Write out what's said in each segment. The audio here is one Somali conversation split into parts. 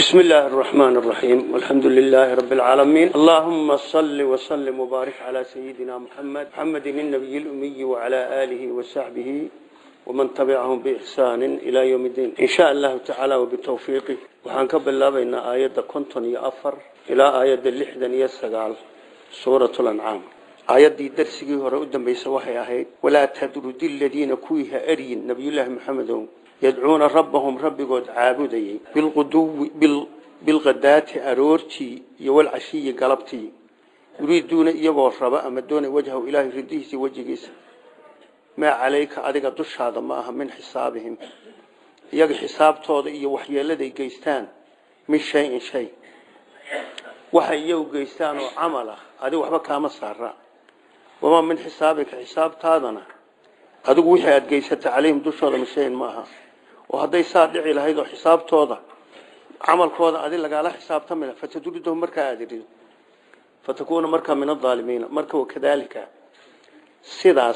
بسم الله الرحمن الرحيم والحمد لله رب العالمين اللهم صل وسلم وبارك على سيدنا محمد محمد النبي الأمي وعلى آله وصحبه ومن تبعهم بإحسان إلى يوم الدين إن شاء الله تعالى وبالتوفيق وحنكب الله بين آيات كنتن يأفر إلى آيات اللحدن يسقال سورة الأنعام آيات دي درسي هو قدام بيسوحي أهيد ولا تدرد الذين كويها أرين نبي الله محمد يدعون ربهم ربكود عابدي بالغدو بال بالغدات أرورتي والعشي قلبتي يريدون يبغوا الربا أما دون وجهه إله رديه وجهيس ما عليك أديك دش هذا ما من حسابهم يجي حساب توض إيه وحي الذي جيستان من شيء شيء وحي يو جيستان وعمله هذا وحبا كام سارة وما من حسابك حساب تادنا adigu wixii aad geysata calayhim dushooda mashayin maaha oo hadday saa dhici lahayd oo xisaabtooda camalkooda adi lagaala xisaabtamila fataduridahu markaa aad irido fatakuuna markaa min adaalimiina marka wakadaalika sidaas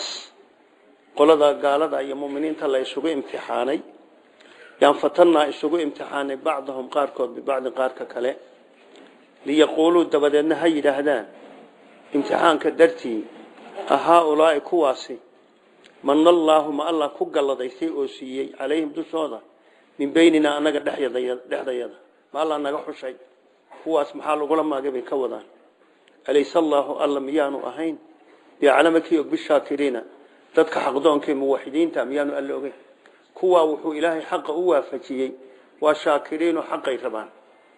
qolada gaalada iyo muminiinta la isugu imtixaanay yaan fatannaa isugu imtixaanay bacdahum qaarkood bibacdin qaarka kale liyaquuluu dabadeedna ha yidhaahdaan imtixaanka dartii ahaa-ulaai kuwaasi mana allaahu ma allah ku galladaystay oo siiyey calayhim dushooda min beynina annaga dhexdayada ma allah naga xushay kuwaas maxaa lagula maagay bay ka wadaan alayse allaahu alla miyaanu ahayn biaclama kii og bishaakiriina dadka xaqdoonka muwaxidiinta miyaanu alla ogeyn kuwaa wuxuu ilaahay xaqa u waafajiyey waa shaakiriinoo xaqay rabaan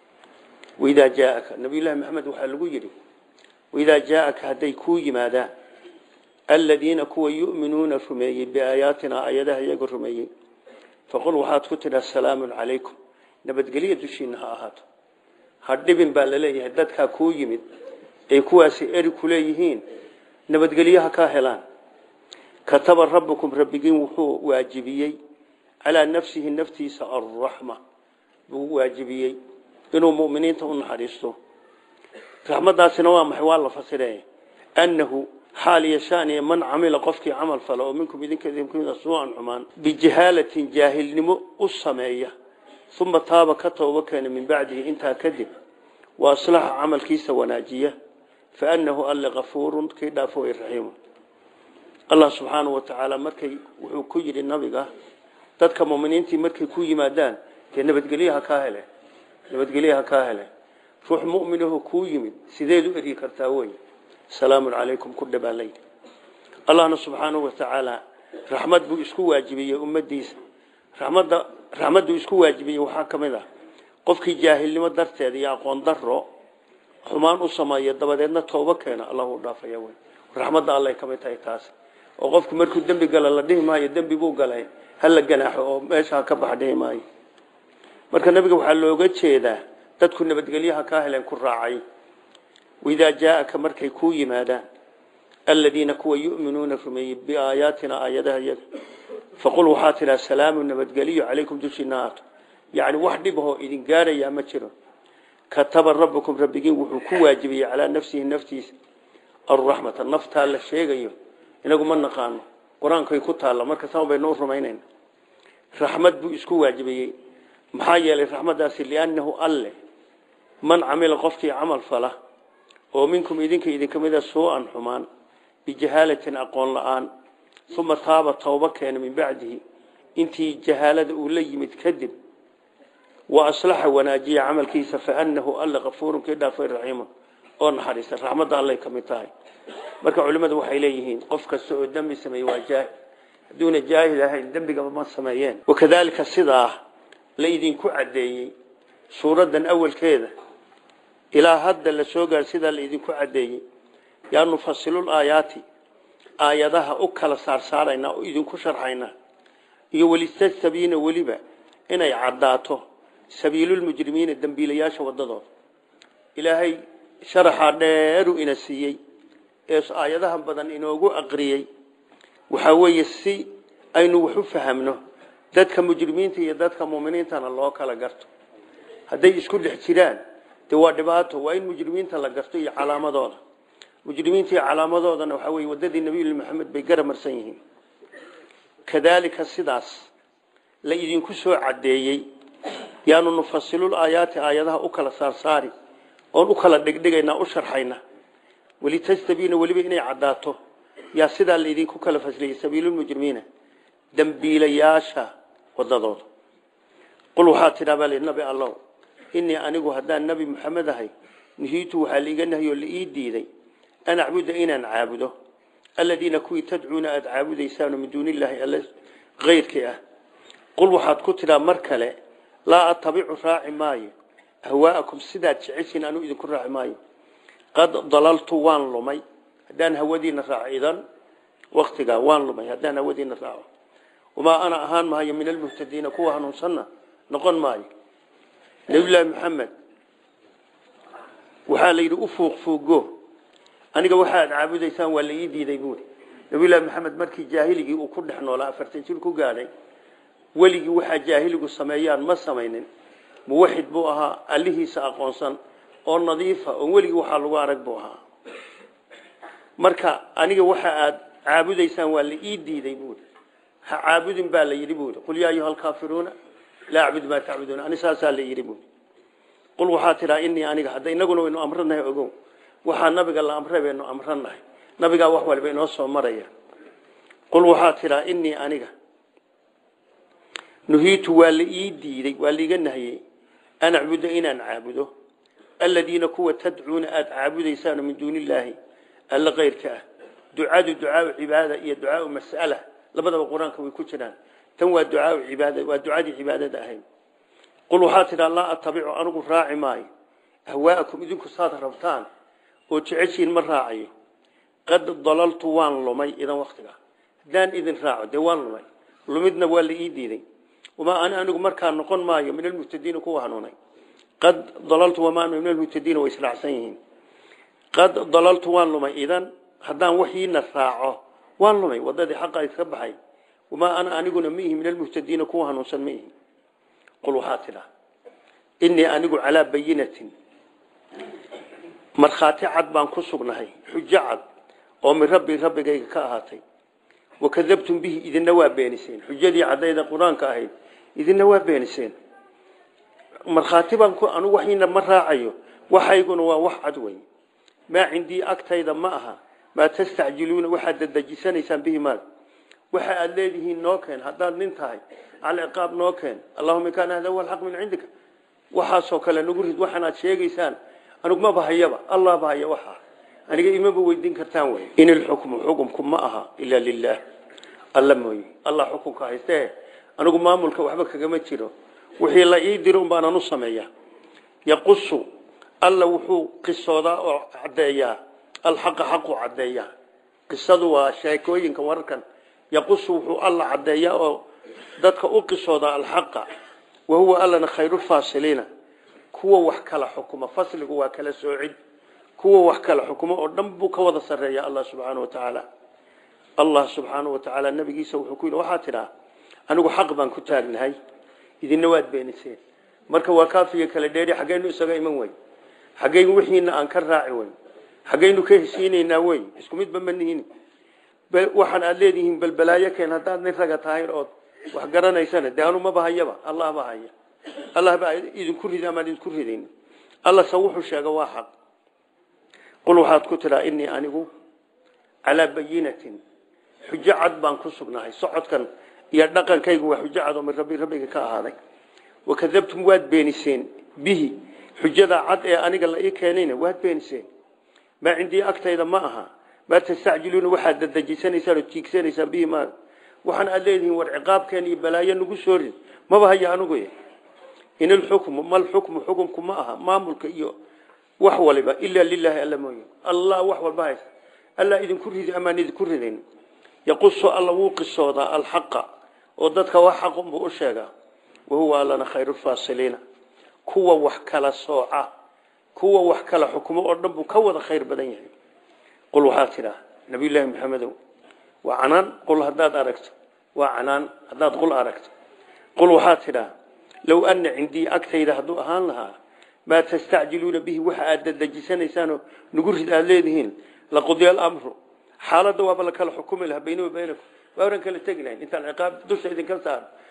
waidaa jaaaka nabiyullaahi maxamed waxaa lagu yidhi waidaa jaaaka hadday kuu yimaadaan aladiina kuwa yu'minuuna rumeeyey biaayaatina ayadaha iyaga rumeeyey faqul waxaad ku tidhaa salaamun calaykum nabadgelya dushiina ha ahaato ha dhibin baa laleeyahay dadkaa kuu yimid ay kuwaasi eri ku leeyihiin nabadgelyaha kaa helaan kataba rabbukum rabbigiin wuxuu waajibiyey calaa nafsihi naftiisa alraxma buu waajibiyey inuu muminiinta u naxariisto raxmadaasina waa maxay waa la fasire annahu xaal yashaaniya man camila qofkii camal fala oo minkum idinka idinkumida suu-an xumaan bijahaalatin jaahilnimo u sameeya uma taaba ka tooba keena min bacdihi intaa kadib wa aslaxa camalkiisa wanaajiya fa annahu alle kafuurun kii dhaafo way raxiimu allah subxaanahu wa tacaala markay wuxuu ku yidhi nabiga dadka muminiintii markay ku yimaadaan dee nabadgelyaha kaa hele nabadgelyaha kaa hele ruux muminahu kuu yimid sideed u eryi kartaa wey salaamun calaykum ku dhabaa layidhi allahna subxaanahu wa tacaala raxmad buu isku waajibiyey ummadiisa raxmadda raxmadduu isku waajibiyey waxaa ka mid ah qofkii jaahilnimo darteeda iyo aqoon daro xumaan u sameeya dabadeedna toobo keena allahu dhaafaya wey raxmadda allay ka mid tahay taas oo qofku markuu dembi gala la dhihi maayo dembi buu galay hala ganaaxo oo meesha ka bax dhihi maayo marka nabiga waxaa looga jeedaa dadku nabadgelyaha kaa heleen ku raacay waidaa jaaaka markay kuu yimaadaan aladiina kuwa yu'minuuna rumeeyey biaayaatina aayadaha iyaga faqul waxaa tidhaa salaamu nabadgeliyo calaykum dushiina aato yacni wax dhibahoo idin gaarayaa ma jiro kataba rabbukum rabbigiin wuxuu ku waajibiyey calaa nafsihi naftiisa alraxmata naftaa la sheegayo inagu ma naqaano qur-aankay ku taalla marka sama baynu u rumaynayna raxmad buu isku waajibiyey maxaa yeelay raxmaddaasi liannahu alle man camila qofkii camal fala oo minkum idinka idinka mida suu-an xumaan bijahaalatin aqoon la-aan uma taaba tooba keena min bacdihi intii jahaalada uu la yimid kadib wa aslaxa wanaajiya camalkiisa faanahu alla kafuurun kii dhaafay raxiimun oo naxariista raxmadda allay ka mid tahay marka culimmadu waxay leeyihiin qof kasta oo dembi sameeye waa jaahil hadduuna jaahil ahayn dembigaba ma sameeyeen wakadaalika sidaa la idinku caddeeyey suuraddan awalkeeda ilaa hadda la soo gaar sidaa la idinku caddeeyey yaa nufasilul aayaati aayadaha u kala saarsaaraynaa oo idinku sharxaynaa iyo welistastabiina weliba inay caddaato sabiilulmujrimiina dembiilayaasha waddadooda ilaahay sharaxaa dheeru ina siiyey ee aayadaha badan inoogu aqriyey waxaa weeye si aynu wax u fahamno dadka mujrimiinta iyo dadka muminiintana loo kala garto hadday isku dhex jiraan de waa dhibaato waa in mujrimiinta la garto iyo calaamadooda mujrimiinta iyo calaamadoodana waxaa weye waddadii nabiyullahi maxamed bay garamarsan yihiin kadaalika sidaas la idinku soo caddeeyey yaanu nufasilul aayaati aayadaha u kala saarsaari oon u kala dhigdhigaynaa u sharxayna walitastabiina weliba inay caddaato yaa sidaa laydinku kala fasliyey sabiilulmujrimiina dembiilayaasha wadadooda qul waxaa tidhaa baa li nabi allow inii anigu haddaan nebi maxamed ahay nuhiitu waxaa liiga nahyo la ii diiday an acbuda inaan caabudo aladiina kuwii tadcuuna aada caabudaysaano min duuni illaahi alle kayrkii ah qul waxaad ku tidhaa mar kale laa atabicu raaci maayo ahwaa'akum sidaad jeceshiin anuu idinku raaci maayo qad dalaltu waan lumay haddaan hawadiina raaco idan waktigaa waan lumay haddaan hawadiina raaco wamaa ana ahaan maayo min almuhtadiina kuwa hanuunsanna noqon maayo nabiyullaahi maxamed waxaa la yidhi u fuuq fuugo aniga waxaad caabudaysaan waa la ii diiday buuri nabiyullaahi maxamed markii jaahiligii uu ku dhex noolaa afartan jir ku gaadhay weligii waxaa jaahiligu sameeyaan ma samaynin muwaxid buu ahaa allihiisa aqoonsan oo nadiifa oo weligii waxaa lagu arag buu ahaa marka aniga waxa aad caabudaysaan waa la ii diiday buuri ha caabudin baa la yidhi buuri qul yaa ayuha alkaafiruuna laa acbud maa tacbuduuna ani saasaa la yidhi buuri qul waxaa tidhaa inii aniga hadda inaguna waynu amranahay ogow waxaa nabiga la amray baynu amranahay nabigaa wax waliba inoo soo maraya qul waxaa tidhaa inii aniga nuhiitu waa la ii diiday waa laiga nahiyey an acbuda inaan caabudo aladiina kuwa tadcuuna aada caabudaysaano min duuni illaahi alla kayrka ah ducadu ducaau cibaada iyo ducaau mas'ala labadaba qur-aanka way ku jiraan tan waa ducaau cibaada waa ducadii cibaadada ahayd qul waxaa tidhaa laa atabicu anigu raaci maayo ahwaa'akum idinku saad rabtaan oo jeceshiin ma raacayo qad dalaltu waan lumay idan waktiga haddaan idin raaco dee waan lumay lumidna waa la ii diiday wamaa ana anigu markaa noqon maayo min almuhtadiina kuwa hanuunay qad dalaltu wamaa ana min almuhtadiina way israacsan yihiin qad dalaltu waan lumay idan haddaan waxiina raaco waan lumay wadadii xaqa iska baxay wamaa ana aniguna ma ihi min almuhtadiina kuwa hanuunsan ma ihi qul waxaa tidhaa inii anigu calaa bayinatin markhaati cad baan ku sugnahay xujo cad oo min rabbi rabbigayga ka ahaatay wakadabtum bihi idina waa beeniseen xujadii caddayda qur-aanka ahayd idina waa beeniseen markhaati baan ku anigu waxiina ma raacayo waxayguna waa wax cad wey maa cindii agtayda ma aha maa tastacjiluuna waxaad dadejisanaysaan bihi maag waxa aada leedihiin noo keen haddaad nin tahay alciqaab noo keen allahuma in kaana hada huwa alxaq min cindika waxaasoo kale nagu rid waxaanaad sheegaysaan anigu maba hayaba allah ba haya waxa aniga imaba weydiin kartaan wey in ilxukmu xukumku ma aha ilaa lilaah alla mooye allah xukunka haystee anigu maamulka waxba kagama jiro wixii la ii diro unbaanan u sameeya yaqusu alla wuxuu qisoodaa oo caddeeyaa alxaqa xaqu caddeeyaa qisadu waa sheekooyinka wararkan yaqusu wuxuu alla caddeeyaa oo dadka u qisoodaa alxaqa wahuwa allana khayrulfaasiliina kuwa wax kala xukuma fasligu waa kala soocid kuwa wax kala xukumo oo dhan buu ka wada sarreeya allah subxaana wa tacaala allah subxaana wa tacaala nabigiisa wuxuu ku yidhi waxaa tidhaa anigu xaq baan ku taagnahay idinna waad beeniseen marka waa kaafiga kala dheeri xaggaynu isaga iman wey xaggaynu wixiina aan ka raaci wey xaggaynu ka heshiinaynaa wey isku midba ma nihin waxaan aad leedihiin balbalaayo keen haddaad nin raga tahay ood wax garanaysana dee anu maba hayaba allah ba haya allah baa idinku rida amaan idinku ridayn alla se wuxuu sheega waa xaq qul waxaad ku tidhaa inii anigu calaa bayinatin xujo cad baan ku sugnahay socodkan iyo dhaqankaygu waa xujo cad oo min rabbi rabbiga ka ahaaday wakadabtum waad beeniseen bihi xujada cad ee aniga la ii keenayna waad beeniseen maa cindii agtayda ma aha maa tastacjiluuna waxaad dadejisanaysaan oo tiigsanaysaan bihi maa waxaan aad leedihiin war ciqaabkeen iyo balaayo nagu soo rid maba haya anigu in ilxukmu mal xukmu xukumku ma aha maamulka iyo wax waliba ilaa lilaahi alla mooye allah wax walba haysta alla idinku ridi amaan idinku ridayn yaqusu alla wuu qisoodaa alxaqa oo dadka wax xaqunbuu u sheegaa wahuwa allana khayrulfaasiliina kuwa wax kala sooca kuwa wax kala xukumo oo dhan buu ka wada khayr badan yahay qul waxaa tidhaa nabiyullaahi maxamedow waa canaan qul haddaad aragto waa canaan haddaad qul aragto qul waxaa tidhaa low ana cindii agtayda hadduu ahaan lahaa maa tastacjiluuna bihi waxa aad dadejisanaysaan nagu rid aad leedihiin laqudiya alamru xaaladda waaba la kala xukumi lahaa baynahu baynakum waa oran kala tegi lahayn intaan ciqaab dusha idinka saaro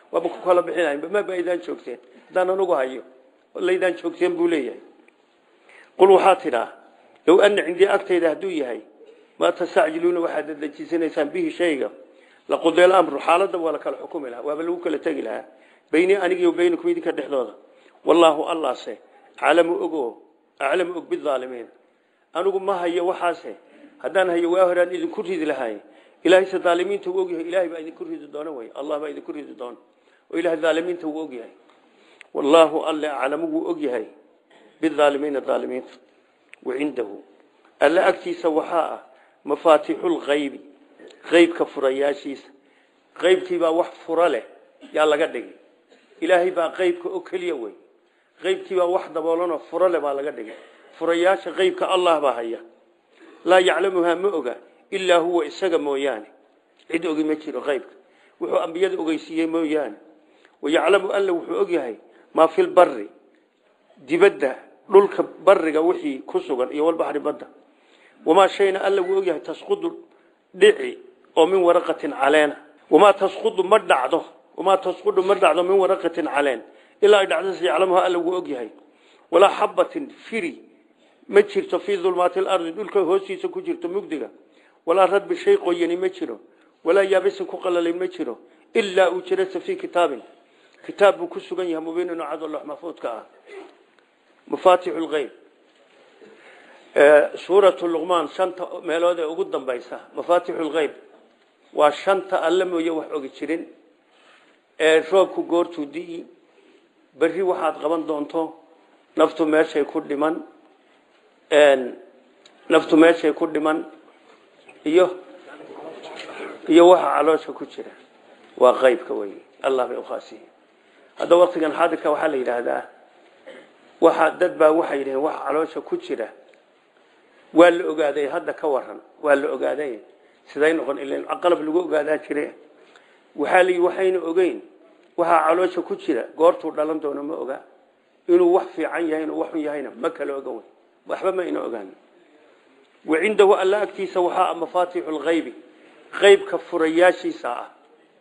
waaba ku kala bixinayn maba aydaan joogteen haddaan anugu hayo laydaan joogteen buu leeyahay qul waxaa tidhaa low ana cindii agtayda hadduu yahay maa tastacjiluuna waxaad dadejisanaysaan bihi shayga laqudi amru xaaladda waa la kala xukumi lahaa waaba lagu kala tegi lahaa beynii anigi wa beynakum idinka dhexdooda wallaahu allaase aclamu ogo aclamu og bidaalimiin anigu ma hayo waxaase haddaan hayo waa horaan idinku ridi lahay ilaahayse daalimiinta uu ogyahay ilahay baa idinku ridi doona wey allah baa idinku ridi doona oo ilahay daalimiinta uu ogyahay wallaahu alle aclamu wuu ogyahay bidaalimiina daalimiinta wacindahu alle agtiisa waxaa ah mafaatixulkaybi qaybka furayaashiisa qaybkiibaa wax fura leh yaa laga dhigay ilaahay baa qaybka oo keliya wey qaybkiibaa wax daboolanoo fura leh baa laga dhigay furayaasha qaybka allah baa haya laa yaclamuhaa ma oga ilaa huwa isaga mooyaane cid ogi ma jiro qaybka wuxuu ambiyada ogeysiiyey mooyaane wayaclamu alla wuxuu ogyahay maa fi lbari dibadda dhulka bariga wixii ku sugan iyo walbaxri badda wamaa shayna alla wuu ogyahay tasqudu dhici oo min waraqatin caleena wamaa tasqudu ma dhacdo wamaa tasqudu ma dhacdo min waraqatin caleen ilaa ay dhacdas yaclamuha alla wuu ogyahay walaa xabatin firi ma jirto fii dulmaati lardi dhulka hoostiisa ku jirto mugdiga walaa radbi shay qoyani ma jiro walaa yaabisin ku qalalay ma jiro ilaa uu jirasa fii kitaabin kitaab buu ku sugan yahay mubiinin cado lox maxfuudka ah mafaatixu lgeyb suuratu luqmaan shanta meelood ee ugu dambaysa mafaatixu lgeyb waa shanta alle mooye wax ogi jirin ee roobku goortuu di'i berri waxaad qaban doonto naftu meeshay ku dhiman naftu meeshay ku dhiman iyo iyo waxa caloosha ku jira waa qeybka wey allah bay ukhaasiye hadda waktigan xaadirka waxaa la yidhaahdaa waxa dad baa waxay yidhaheen waxa caloosha ku jira waa la ogaaday hadda ka waran waa la ogaaday siday noqon ilan qalab lagu ogaadaa jire waxaa la waxayna ogeyn waxaa caloosha ku jira goortuu dhalan doono ma oga inuu wax fiican yahay inuu wax xun yahayna ma kala oga wey waxba ma ina ogaan wacindahu alla agtiisa waxaa mafaatixu lgaybi qaybka furayaashiisa ah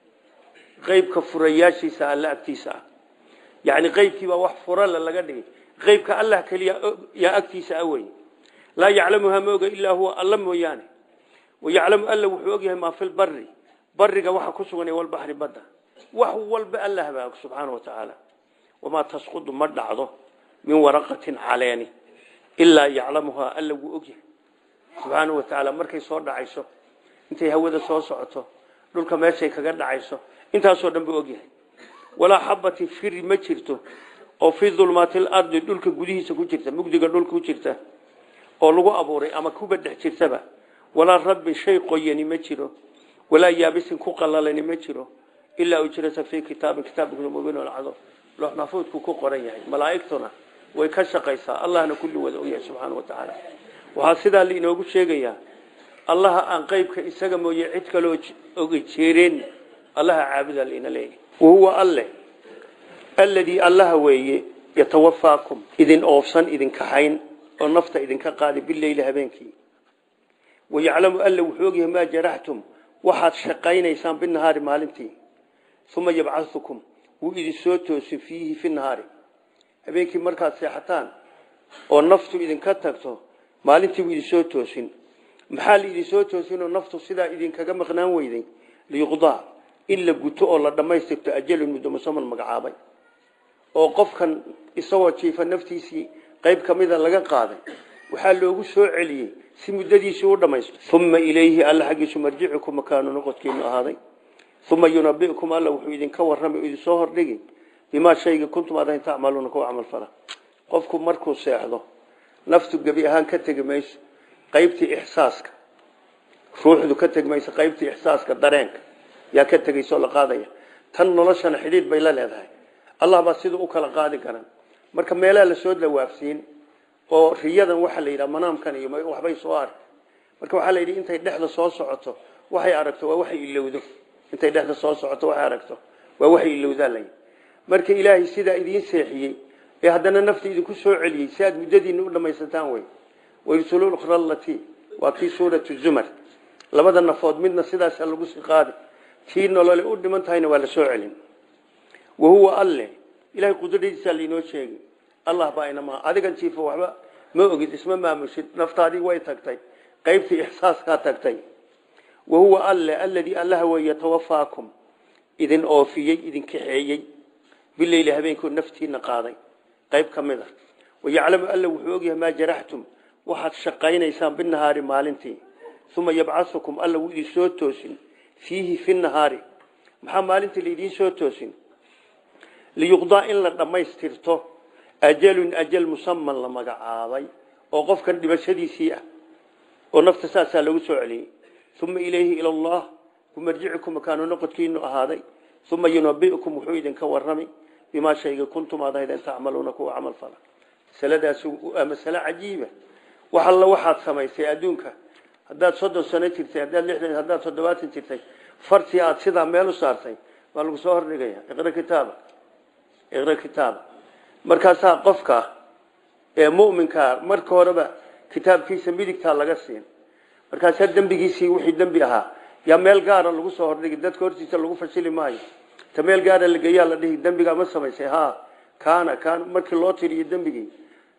qaybka furayaashiisa alla agtiisa ah yani qaybkiibaa wax furala laga dhigay qaybka allah keliya yaa agtiisa ah wey laa yaclamuhaa ma oga ilaa huwa alla mooyaane wayaclamu alla wuxuu ogyahay maa fi lbari bariga waxa ku sugan walbaxri badda wax walba allah baa og subxaana wa tacaala wamaa tasqudu ma dhacdo min waraqatin caleeni ilaa yaclamuhaa alla wuu ogyahay subxaana wa tacaala markay soo dhacayso intay hawada soo socoto dhulka meeshay kaga dhacayso intaasoo dhan buu ogyahay walaa xabatin firi ma jirto oo fii dulmaati lardi dhulka gudihiisa ku jirta mugdiga dhulka ku jirta oo lagu abuuray ama kuba dhex jirtaba walaa radbin shay qoyani ma jiro walaa yaabisin ku qalalani ma jiro ilaa ujrata fii kitaabin kitaabka mubiin cado loox maxfuudku ku qoran yahay malaa'igtuna way ka shaqaysaa allahna kulli wada ogyahay subxaana wa tacaala waxaa sidaa lainoogu sheegayaa allaha aan qeybka isaga mooye cid kaloo oga jeereen allaha caabudaa laina leeyahay wahuwa alle alladii allaha weeye yatawafaakum idin oofsan idin kaxayn oo nafta idinka qaadi bileyli habeenkii wayaclamu alla wuxuu ogyahay maa jaraxtum waxaad shaqaynaysaan binahaari maalintii uma yabcaukum wuu idin soo toosin fiihi fi nahaari habeenkii markaad seexataan oo naftu idinka tagto maalintii buu idinsoo toosin maxaa laidinsoo toosinoo naftu sidaa idinkaga maqnaan weyday liyuqdaa in la guto oo la dhammaystirto ajalun muddo musaman magacaabay oo qofkan isagoo jiifa naftiisii qayb ka mida laga qaaday waxaa loogu soo celiyey si muddadiisii u dhammaysto uma ilayhi alla xaggiisu marjicukum makaanu noqodkiinu ahaaday uma yunabikum alla wuxuu idinka warramay oo idinsoo hordhigi bimaa shayga kuntum adayn tacmaluuna kuwa camal fala qofku markuu seexdo naftu gebi ahaan ka tegi mayso qaybtii ixsaaska ruuxdu ka tegi mayso qaybtii ixsaaska dareenka yaa ka tegayso la qaadaya tan noloshana xidhiidh bay la leedahay allah baa siduu u kala qaadi karan marka meelaha lasoo dawaafsiin oo riyadan waxaa la yidhaha manaamkan iyo waxbay soo ark marka waxaa la yidhi intay dhexda soo socoto waxay aragto waa waxay ilowdo intay dhexda soo socoto waxay aragto waa waxay ilowdaa la yidhi marka ilaahay sidaa idiin seexiyey ee haddana nafta idinku soo celiyey si aad muddadiina u dhamaysataan wey wayrsulul ukhra allatii waa kii suuratu zumar labada nafood midna sidaasa lagu sii qaadi tii nolole u dhiman tahayna waa la soo celin wahuwa alle ilahay qudradiisa lainoo sheegay allah baa inamaa adigan jiifo waxba ma ogid isma maamushid naftaadii way tagtay qaybtii ixsaaskaa tagtay wahuwa alle alladii allaha wey yatawafaakum idin oofiyey idin kaxeeyey bileyli habeenkoo naftiina qaaday qayb ka mid a wayaclamu alla wuxuu ogyahay maa jaraxtum waxaad shaqaynaysaan binahaari maalintii uma yabcaukum alla wuu idin soo toosin fiihi fi nahaari maxaa maalintii laidiin soo toosin liyuqdaa in la dhammaystirto ajalun ajal musaman la magacaabay oo qofkan dhimashadiisii ah oo nafta saasaa lagu soo celiyey uma ilayhi ila allah kumarjicikum makaanu noqodkiinu ahaaday uma yunabiukum wuxuu idinka warrami bimaa shayga kuntum aad ahaydeen tacmaluuna kuwa camal fala masaladaas waa masale cajiiba wax alla waxaad samaysay adduunka haddaad soddon sano jirtay haddaad lixdan haddaad toddobaatan jirtay fartii aad sidaa meel u saartay waa lagu soo hordhigaya iqra kitaaba iqra kitaaba markaasaa qofka ee mu'minkaa marka horeba kitaabkiisa midigtaa laga siin markaasaa dembigiisii wixii dembi ahaa yaa meel gaara lagu soo hordhigi dadka hortiisa lagu fashili maayo ta meel gaara la geeyaa la dhihi dembigaa ma samaysay ha kaana kaana markii loo tiriyo dembigii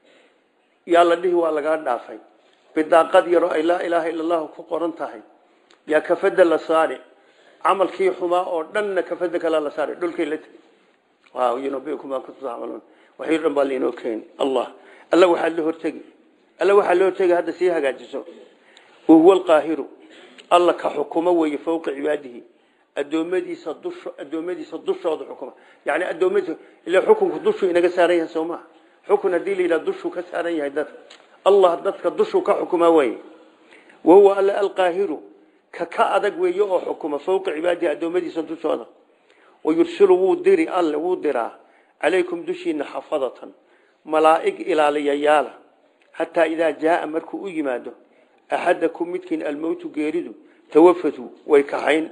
yaa la dhihi waa lagaa dhaafay bidaaqad yaro ay laa ilaaha ila allahu ku qoran tahay yaa kafada la saari camalkii xumaa oo dhanna kafada kala la saari dhulkay la tegi yunabiukum maa kuntum tacmaluun waxay dhan baa lainoo keeni allah alla waxaa la hortegi alla waxaa la hortegi hadda sii hagaajiso wahuwa alqaahiru alla ka xukumo weeye fowqa cibaadihi adoomadiisa dush addoommadiisa dushooda xukuma yani addoommadiisa ila xukunku dushuu inaga saaran yahay soo maha xukun haddii la yidhaha dushuu ka saaran yahay dadka allah dadka dushuu ka xukuma weeye wahuwa alla alqaahiru ka ka adag weeye oo xukuma fowqa cibaadihi addoommadiisa dushooda wayursilu wuu diri alle wuu diraa calaykum dushiina xafadatan malaa'ig ilaaliyayaala xataa idaa jaaa markuu u yimaado axadakum midkiin almowtu geeridu tawafatu way kaxayn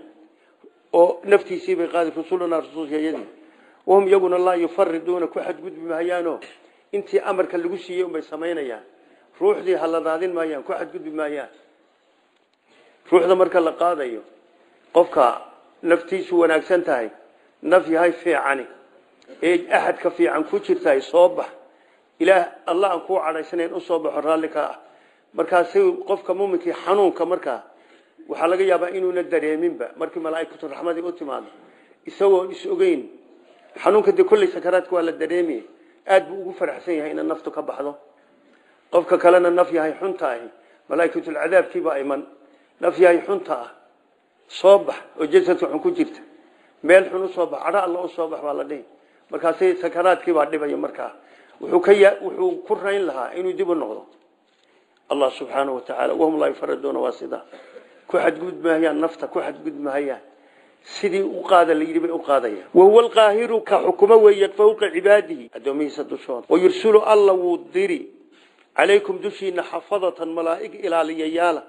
oo naftiisii bay qaadi rusulunaa rasuulkayadii wahum iyaguna laa yufariduuna ku xadgudbi maayaanoo intii amarka lagu siiyey unbay samaynayaan ruuxdii haladaadin maayaan ku xadgudbi maayaan ruuxda marka la qaadayo qofka naftiisu wanaagsan tahay naf yahay fiicani ee axadka fiican ku jirtahay soo bax ilaah allah aan kuu cadhaysanayn u soo baxo raalli ka ah markaasi qofka muminkii xanuunka markaa waxaa laga yaabaa inuuna dareeminba markii malaaikatu raxmadii u timaado isagoo is ogeyn xanuunka dee kolley sakaraadka waa la dareemaya aad buu ugu faraxsan yahay ina naftu ka baxdo qofka kalena naf yahay xunta ahi malaaikatulcadaabkiibaa iman naf yahay xunta ah soo bax oo jasadka xun ku jirta meel xun usoo bax cadho alla usoo bax baa la dhihi markaasi sakaraadkiibaa dhibaya markaa wuxuu ka wuxuu ku rayn lahaa inuu dib u noqdo allah subxaanahu watacaala wahum laa yufariduuna waa sidaa ku xadgudmahayaan nafta ku xadgudmahayaan sidii u qaada la yidhi bay u qaadayaan wahuwa alqaahiru ka xukumo weeye fawqa cibaadihi addoomihiisa dushooda wayursulu alla wuu diri calaykum dushiina xafadatan malaa'ig ilaaliyayaala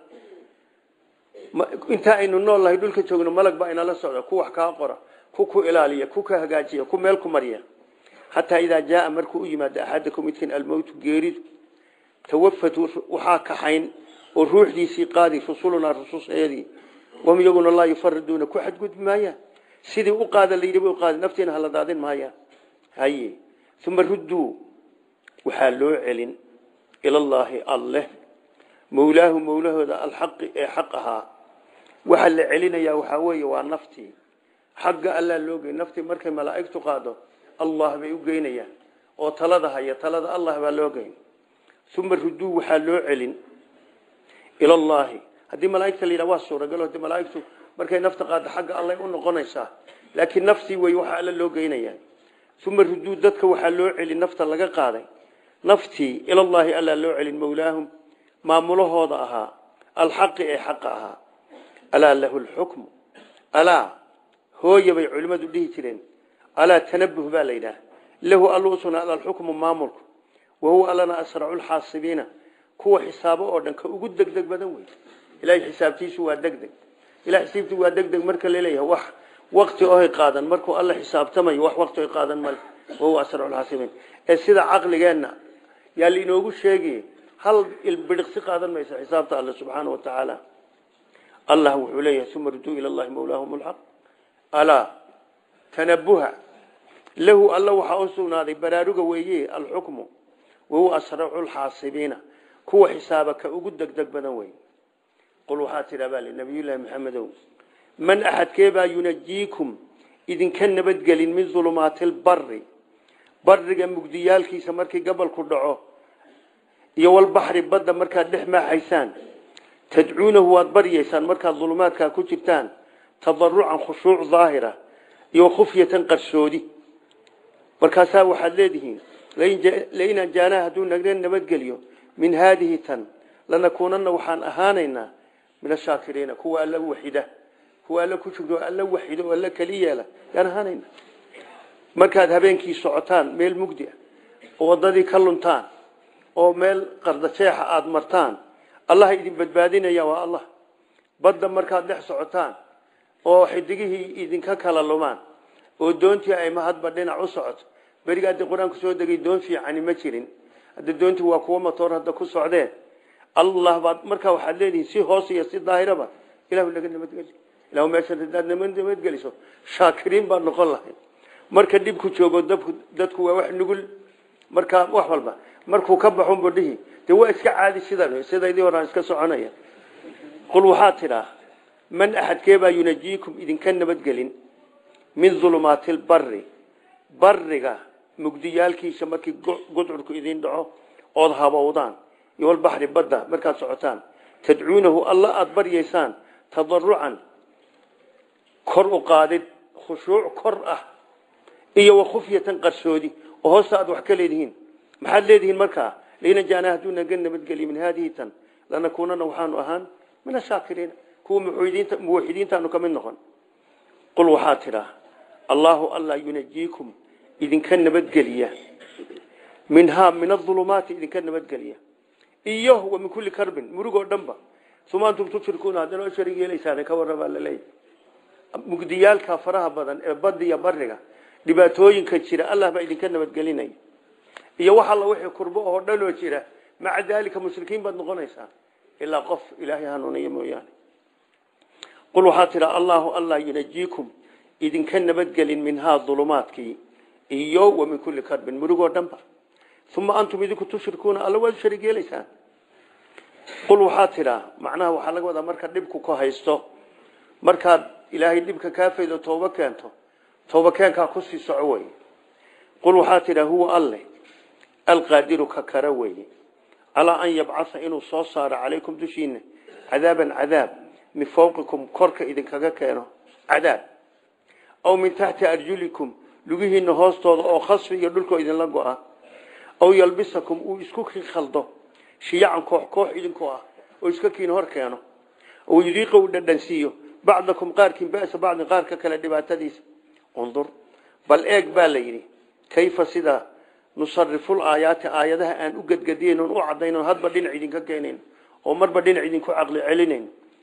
intaa aynu nool nahay dhulka joogno malag baa inala socda ku wax kaa qora ku ku ilaaliya ku ka hagaajiya ku meel ku mariya xataa idaa jaaa markuu u yimaado axadakum midkiin almowtu geeridu tawafatu waxaa kaxayn oo ruuxdiisii qaadi rusulunaa rususyadii wahum iyaguna laa yufariduuna ku xadgudbi maayaan sidii u qaada la yidhi bay u qaadi naftiina hala daadin maayaan haye uma rudduu waxaa loo celin ilallaahi alleh mawlaahu mawlahooda alxaqi ee xaq ahaa waxaa la celinayaa waxaa weeye waa naftii xagga allaa loo gey naftii markay malaa'igtu qaado allah bay u geynayaan oo talada haya talada allah baa loo geyn uma rudduu waxaa loo celin ilallaahi haddii malaaigta la yidhaha waa suuragal hadii malaaigtu markay nafta qaado xagga allay u noqonaysaa laakiin naftii wey waxaa alla loo geynayaa uma rudduu dadka waxaa loo celin nafta laga qaaday naftii ilallaahi allaa loo celin mawlaahum maamulahooda ahaa alxaqi ee xaqa ahaa alaa lahu lxukmu alaa hooya bay culimmadu dhihi jireen alaa tanabuh baa la yidhaha lahu allu usugnaada alxukmu maamulku wahuwa allana asracu lxaasibiina kuwa xisaabo oo dhan ka ugu degdeg badan wey ilahay xisaabtiisu waa degdeg ilahay xisaabtiisu waa degdeg marka laleeyahay wax wakti ohay qaadan markuu alla xisaabtamayo wax wakti oy qaadan male wahuwa asracu lxaasibiin ee sida caqligeenna yaa lainoogu sheegay hal ilbidhiqsi qaadan mayso xisaabta alle subxaana wa tacaala allah wuxuu leeyahay uma ruduu ila llahi mawlaahum lxaq alaa tanabuha lahu alla waxaa u sugnaaday baraaruga weeye alxukmu wahuwa asracu lxaasibiina kuwa xisaaba ka ugu degdeg badan wey qul waxaa tidhaa baa li nabiyullaahi maxamedow man axadkeebaa yunajiikum idinka nabadgelin min dulumaati lbari bariga mugdiyaalkiisa markii gabalku dhaco iyo walbaxri badda markaad dhex maaxaysaan tadcuunahu waad baryaysaan markaad dulumaadkaa ku jirtaan tadarucan khushuuc daahira iyo khufyatan qarsoodi markaasaa waxaad leedihiin lain anjaanaa hadduu naga nabadgeliyo min haadihi tan lanakuunana waxaan ahaanaynaa min ashaakiriina kuwa alla waxida kuwa alla ku jiro alla waxido oo alla keli yeela yaan ahaanayna markaad habeenkii socotaan meel mugdi ah oo waddadii ka luntaan oo meel qardajeexa aada martaan allaha idin badbaadinaya waa allah badda markaad dhex socotaan oo xidigihii idinka kala lumaan oo doontii ay mahadba dhinac u socoto beriga haddii qur-aanku soo degay doon fiicani ma jirin hadda doontii waa kuwo matoor hadda ku socdeen allah baad markaa waxaad leedihiin si hoos iyo si daahiraba ilahu naga nabadgeli ilahu meeshan hadaad nabadgeliso shaakiriin baad noqon lahayd marka dhibku joogo dabku dadku waa wax nugul markaa wax walba markuu ka baxunbu dhihi dee waa iska caadi sidan sidaydii horaan iska soconaya qul waxaa tidhaa man axadkeebaa yunajiikum idinka nabadgelin min dulumaati lbari bariga mugdiyaalkiisa markii gudcurku idin dhaco ood habowdaan iyo walbaxri badda markaad socotaan tadcuunahu alla aada baryaysaan tadarucan kor u qaadid khushuuc kor ah iyo wakhufyatan qarsoodi oo hoosta aad wax ka leedihiin maxaad leedihiin markaa laina jaanaa hadduu naga nabadgeliy min haadihi tan lanakuunana waxaanu ahaan min ashaakiriina kuwa muwaxidiintaanu ka mid noqon qul waxaa tidhaa allaahu alla yunajiikum idinka nabadgeliya minhaa min aulumaati idinka nabadgeliya iyo wa min kulli karbin murugoo dhanba uma antum tushrikuuna haddana o sharig yeelaysaan ka warrabaa laleeyahy mugdiyaalka faraha badan ee badiya bariga dhibaatooyinka jira allah baa idinka nabadgelinaya iyo wax alla wixii kurbo oo dhanoo jira maca daalika mushrikiin baad noqonaysaa ilaa qof ilaahay hanuuniya mooyaane qul waxaa tidha allaahu allah yunajiikum idinka nabadgelin minhaa dulumaadkii iyo wa min kulli karbin murugoo dhanba uma antum idinku tushrikuuna alla waad sharig yeelaysaan qul waxaa tidhaa macnaha waxaa laga wadaa marka dhibku ku haysto markaad ilaahay dhibka kaa faydo tooba keento tooba keenkaa kusii soco wey qul waxaa tidhaa huwa alleh alqaadiru ka kara weeye calaa an yabcaa inuu soo saaro calaykum dushiina cadaaban cadaab min fawqikum korka idinkaga keeno cadaab aw min taxti arjulikum lugihiina hoostooda oo khasfi iyo dhulkoo idinla go-a aw yalbisakum uu isku khaldo shiyacan koox koox idinkoo ah oo iska kiin hor keeno oo yudiiqa uu dhadhansiiyo bacdakum qaarkiin ba'sa bacdin qaarka kale dhibaatadiisa undur bal eeg baa la yidhi kayfa sida nusariful aayaati aayadaha aan u gedgediyen oon u caddayn oon hadba dhinac idinka keenayn oo marba dhinac idinku caqli celinayn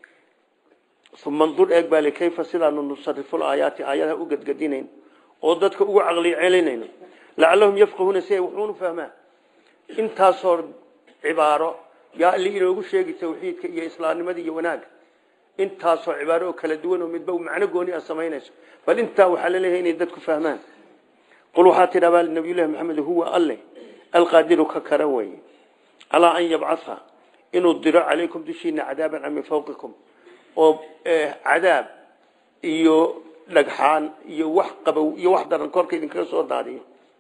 uma ndur eeg baa li kayfa sidaanu nusariful aayaati aayadaha u gedgedinayn oo dadka ugu caqli celinayno lacallahum yafqahuuna si ay wuxuunu fahmaan intaasoo cibaaro yaa alli inoogu sheegi tawxiidka iyo islaamnimada iyo wanaagga intaasoo cibaaro oo kala duwan oo midba macno gooni a samaynayso bal intaa waxaa laleeyahay inay dadku fahmaan qul waxaa tidhabaa nabiyullahi maxamed huwa alle alqaadiru ka kara weye calaa an yabcaa inuu diro calaykum dushiina cadaaban min fawqikum oo cadaab iyo dhagxaan iyo wax qabow iyo wax daran korka idinkaga soo daadiyo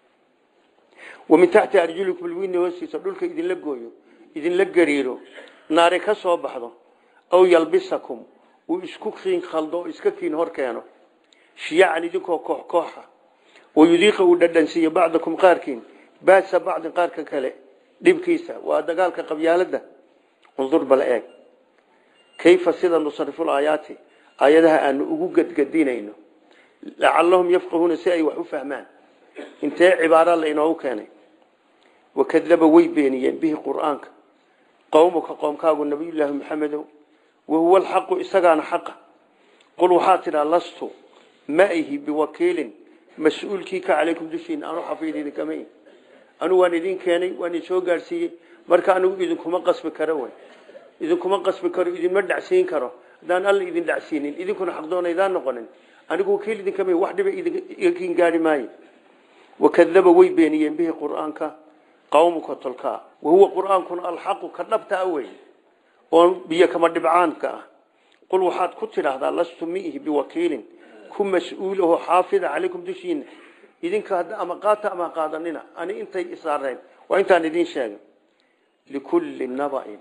wa min taxti arjulikum lwiina hoostiisa dhulka idinla gooyo idinla gariiro naare ka soo baxdo aw yalbisakum uu isku kiin khaldo oo iska kiin hor keeno shiyacan idinkoo koox kooxa wayudiiqa uu dhadhansiiyo bacdakum qaarkiin baasa bacdin qaarka kale dhibkiisa waa dagaalka qabyaalada undur bal eeg kayfa sida nusariful aayaati aayadaha aanu ugu gedgedinayno lacallahum yafqahuuna si ay wax u fahmaan intee cibaara la inoogu keenay wakadaba way beeniyeen bihi qur'aanka qowmuka qoomkaagu nabiyullaahi maxamedow wahuwa alxaqu isagaana xaqa qul waxaa tidhaa lastu ma ihi biwakiilin mas-uulkii ka calaykum dushiina anu xafiid idinkama ihi anugu waan idin keenay waan idin soo gaadhsiiyey marka anigu idinkuma qasbi karo wey idinkuma qasbi karo idinma dhacsiin karo haddaan alla idin dhacsiinin idinkuna xaqdoonaydaan noqonin anigu wakiil idinkama ihi wax dhiba igakiin gaari maayo wakadaba way beeniyeen bihi qur-aanka qawmuka tolkaa wahuwa qur-aankuna alxaqu ka dhabta a wey oo biyo kama dhibcaanka ah qul waxaad ku tidhaahdaa lastu miihi biwakiilin ku mas-uulaho xaafida calaykum dushiina idinka hadda ama qaata ama qaadanina ani intay isaareen waa intaan idiin sheegay likulli nabain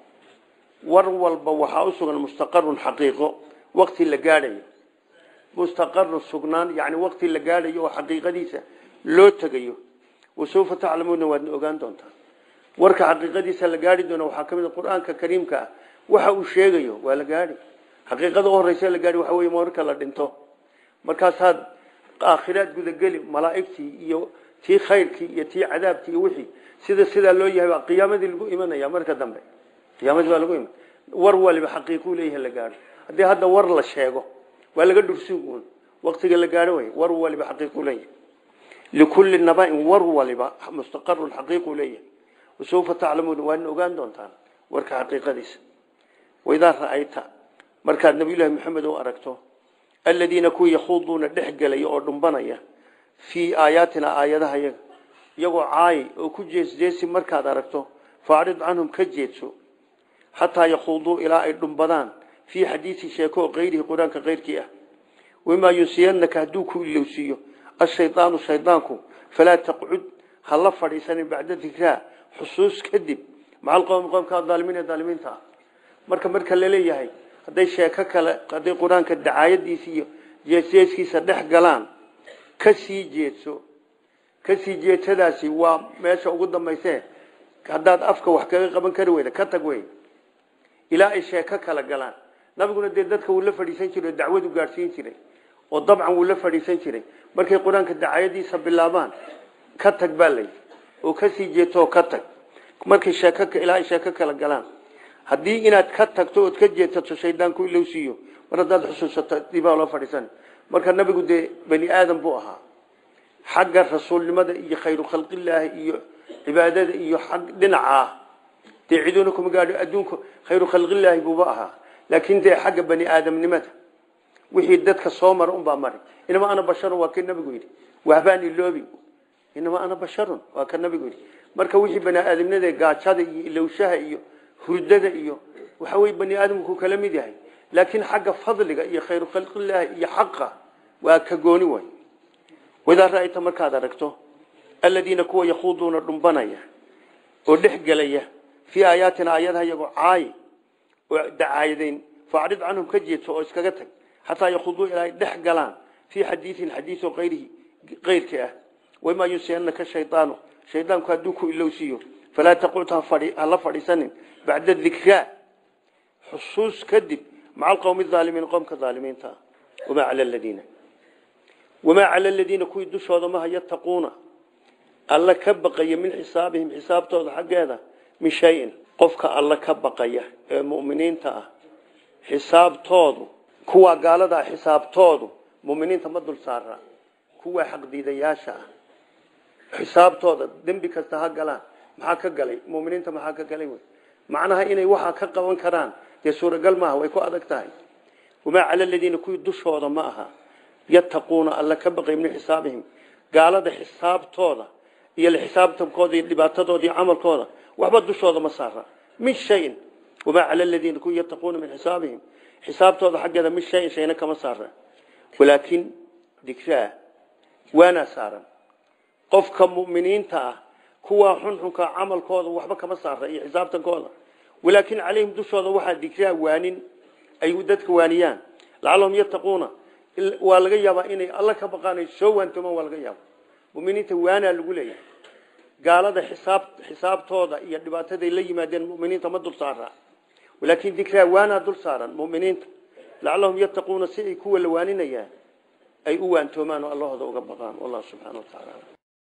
war walba waxaa u sugan mustaqarun xaqiiqo wakti la gaadhayo mustaqarun sugnaan yani wakti la gaadhayo oo xaqiiqadiisa loo tegayo wasawfa taclamuuna waadna ogaan doontaa warka xaqiiqadiisa la gaadhi doona waxaa ka mid a qur-aanka kariimka ah waxa uu sheegayo waa la gaadhi xaqiiqada u horeysa la gaadhi waxa wey marka la dhinto markaasaad aakhiraad gudageli malaa'igtii iyo tii khayrkii iyo tii cadaabkii iyo wixii sida sidaa loo yahay baa qiyaamadii lagu imanaya marka dambe qiyaamadii baa lagu iman war waliba xaqiiquu leeyahay la gaadho haddii hadda war la sheego waa laga dhursugun waktiga la gaadho way war waliba xaqiiquu leeyahay likulli nabain war waliba mustaqarun xaqiiquu leeyahay wasawfa taclamuuna waadna ogaan doontaan warka xaqiiqadiisa waidaa ra'ayta markaad nabiyullaahi maxamed u aragto aladiina kuwa yakhuuduuna dhex gelaya oo dhumbanaya fii aayaatina aayadaha yaga iyagoo caayi oo ku jeesjeesi markaad aragto faacrid canhum ka jeedso xataa yakhuuduu ilaa ay dhumbadaan fii xadiisi sheeko kayrihi qur-aanka kayrkii ah wamaa yunsiyanaka hadduu ku ilowsiiyo ashaydaanu shaydaanku falaa taqcud ha la fadhiisanin bacda dikraa xusuus kadib maca alqowmi qowmka adaalimiin ee daalimiinta ah marka marka laleeyahay hadday sheeko kale hadday qur-aanka dacaayadiisa iyo jeesjeeskiisa dhex galaan ka sii jeedso kasii jeedsadaasi waa meesha ugu dambayse haddaad afka wax kaga qaban kari weyda ka tag wey ilaa ay sheeko kala galaan nabiguna dee dadka wuu la fadhiisan jiray oo dacwadu gaadhsiin jiray oo dabcan wuu la fadhiisan jiray markay qur-aanka dacaayadiisa bilaabaan ka tag baa lay oo kasii jeedtoo ka tag markay sheeko ilaa ay sheeko kala galaan haddii inaad ka tagto ood ka jeedsato shaydaanku ilowsiiyo mar haddaad xusuusato dibaa loo fadhiisan marka nabigu dee bani aadam buu ahaa xagga rasuulnimada iyo khayru khalqillaahi iyo cibaadada iyo ag dhinacaa dee ciduuna kuma gaadho adduunka khayru khalqillaahi buuba ahaa laakiin dee xagga bani aadamnimada wixii dadka soo mara unbaa mari inama ana basharun waa kii nabigu yidhi wahbaan iloobi inama ana basharun waa ka nabigu yidhi marka wixii bani aadamnimada gaajada iyo ilowshaha iyo hurdada iyo waxa wey bani aadamku kala mid yahay laakiin xagga fadliga iyo khayru khalqillaahi iyo xaqa waa ka gooni way wadaa ra'ayta markaad aragto aladiina kuwa yakhuuduuna dhumbanaya oo dhex gelaya fii aayaatina aayadaha iyagoo caayi oo dacaayadayn faacrid canhum ka jeedso oo iskaga tag xataa yakhuuduu ilaa ay dhex galaan fii xadiiin xadiiso ayrihi keyrkii ah wamaa yunsiyanaka shaydaanu shaydaanku hadduu ku ilowsiiyo falaa taqud hala fadhiisanin bacda dikraa xusuus kadib maca alqowmi aalimiin qowmka aalimiinta ah wamaa cala ladiina wamaa cala aladiina kuwii dushooda maha yattaquuna alla ka baqaya min xisaabihim xisaabtooda xaggeeda min shayin qofka alla ka baqaya ee muminiinta ah xisaabtoodu kuwaa gaalada ah xisaabtoodu muminiinta ma dul saara kuwaa xaqdiidayaasha ah xisaabtooda dembi kasta ha galaan maxaa ka galay muminiinta maxaa ka galay wy macnaha inay waxaa ka qaban karaan dee suuragal maaha way ku adag tahay wamaa cala aladiina kuwii dushooda ma aha yattaquuna alla ka baqay min xisaabihim gaalada xisaabtooda iyo xisaabtankooda iyo dhibaatadooda iyo camalkooda waxba dushooda ma saara min shayin wamaa cala aladiina kuwii yattaquuna min xisaabihim xisaabtooda xaggeeda min shayin shayna kama saara walaakin dikraa waanaa saaran qofka muminiinta ah kuwaa xunxunka camalkooda waxba kama saara iyo xisaabtankooda walaakin calayhim dushooda waxaa dikraa waanin ay dadka waaniyaan lacalahum yattaquuna waa laga yaabaa inay alla ka baqaan soo waantoomaan waa laga yaaba muminiinta waanaa lagu leeyahay gaalada xisaab xisaabtooda iyo dhibaataday la yimaadeen muminiinta ma dul saara walaakin dikraa waanaa dul saaran muminiinta lacalahum yattaquuna si ay kuwa la waaninayaan ay u waantoomaan oo allahooda uga baqaan wallahu subxana wa tacaala